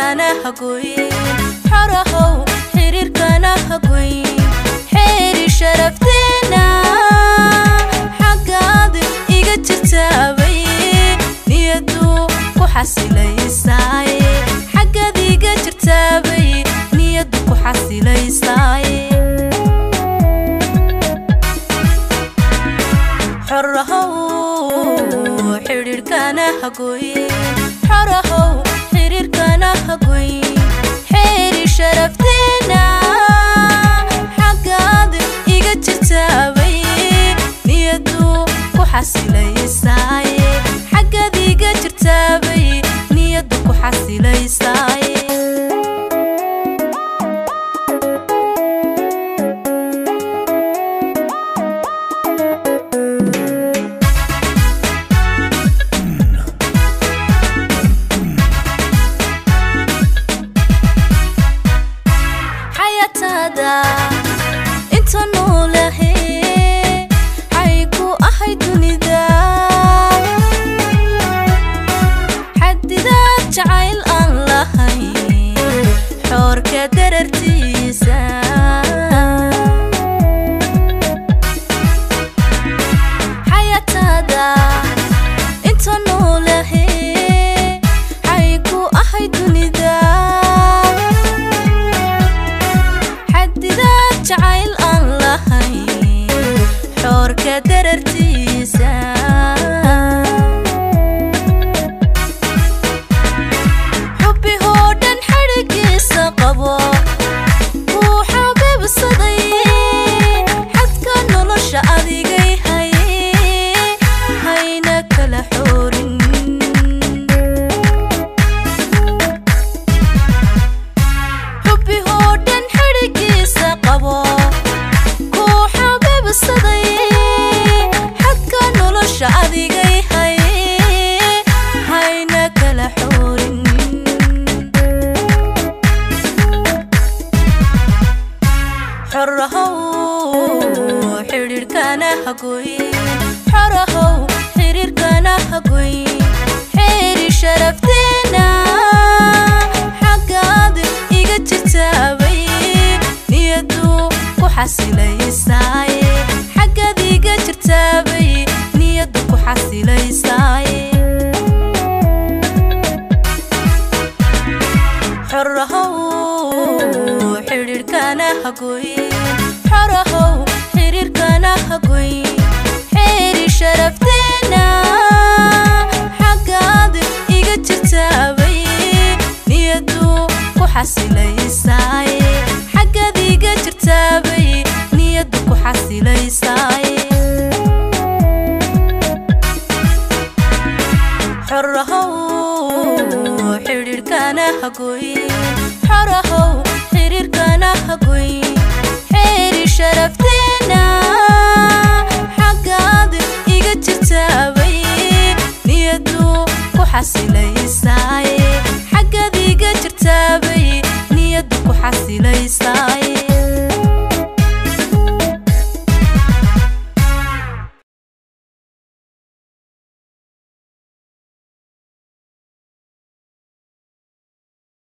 xidhiirkana hagoyn xorahow xiriirkana hagoyn xeeri sharafteena xaggaad iga jirtaabay niyadu ku xasilaysaaye xaggaad iga jirtaabay niyadu ku xasilaysaaye xorahow xidhiirkana hagoyn xorahow xiriirkana hagoyn xeeri sharafteena xaggaad iga jirtaabay niyadu ku xasilaysaaye xaggaad iga jirtaabay niyadu ku xasilaysaaye xayaataada inta noolahe xay ku ahay dunida xadidaad jacayl aan lahay xoorka darartiisa xayaataada inta noolahe xay ku ahay dunida xadidaad jacayl aan lahay xoorka darartiisa xubbihoo dhan xadhigiisa qabo wuu xabibsaday xadka nolosha adigay haye hayna kala xoorin xubbihoo dhan xadhigiisa qabo kuu xabibsaday xadka nolosha adigay haye hayna kala xoorin xorahow xidhiirkana hagoyn xorahow xiriirkana hagoyn xeeri sharafteena xaggaad iga jirtaabay niyadu ku xasilaysaaye xaggaad iga jirtaabay niyadu ku xasilaysaaye xorahow xidhiirkana hagoyn xorahow xiriirkana hagoyn xeeri sharafteena xaggaad iga jirtaabay niyadu ku xasilaysaaye xaggaad iga jirtaabay niyadu ku xasilaysaaye xorahow xidhiirkana hagoyn xorahow xiriirkana hagoyn xeeri sharafteena xaggaad iga jirtaabay niyadu ku xasilay